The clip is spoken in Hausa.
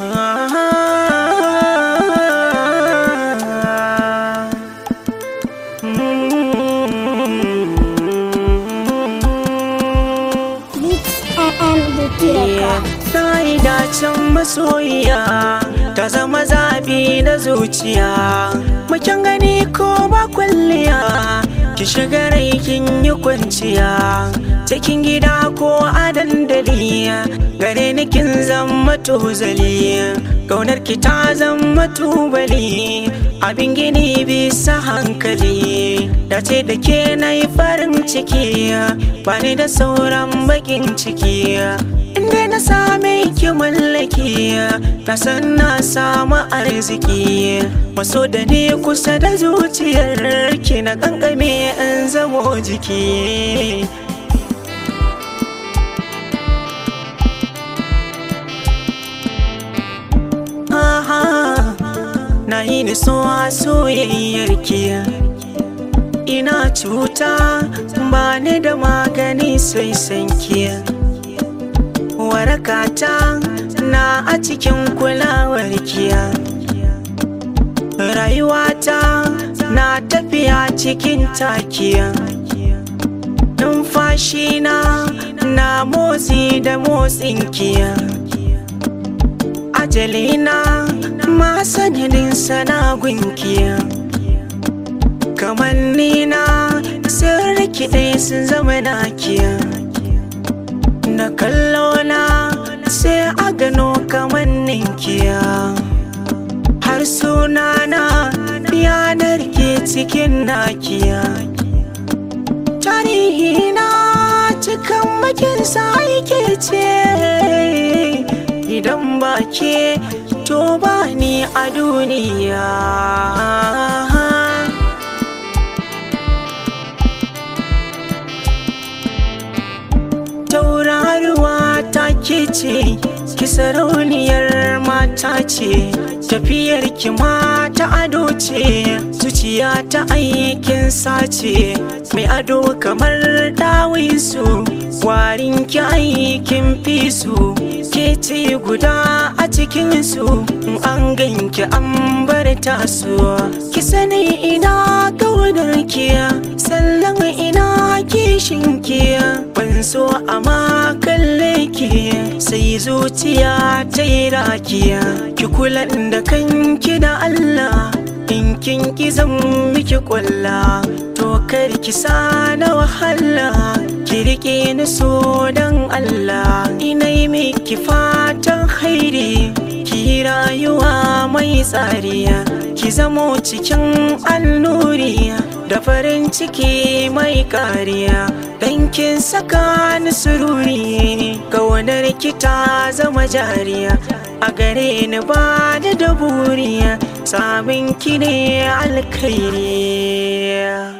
Na yi dacen masoyiya ta zama zabi na zuciya Mukin gani ko ba kwalliya ki shiga rai kin yi kwanciya cikin gida ko a dandali gare ni kin zama tozali Gaunar ki ta zama tubali abin gini bisa hankali dace da ke na yi farin ciki ba ni da sauran bakin ciki inda na same ki mallaki na san na samu arziki maso da ni kusa da zuciyar ki na kankame in zamo jiki na yi ni so a soyayyar ki ina cuta ba ni da magani sai sanki warakata na a cikin kulawar kiya rayuwata na tafiya cikin takiya numfashina na motsi da motsin kiya ajalina ma sanadin sana gunkiya kamar nina sun rikide sun zama nakiya na kallona sai a gano kamar ninkiya har sunana yanar ke cikin nakiya tarihina cikin makinsa yake ce idan ba ke to ba ni a duniya tauraruwa ta ke ce ki sarauniyar mata ce tafiyar ki mata ado ce zuciya ta aikin sace mai ado kamar dawisu warin ki aikin fisu ke ce guda a cikinsu an ganki an bar tasu ki sani ina kaunar kiya sannan ina kishin kiya ban so a kalle ki sai zuciya ta yi rakiya ki kula da kanki da Allah in kin ki zan miki kwalla to kar ki sa na wahala ki rike ni so dan Allah ina yi miki fatan hairi ki rayuwa mai tsariya ki zamo cikin annuriya da farin ciki mai kariya dan kin saka ni sururi ƙaunar ki ta zama jariya a gare ni ba da daburiya samun ki ne alkhairi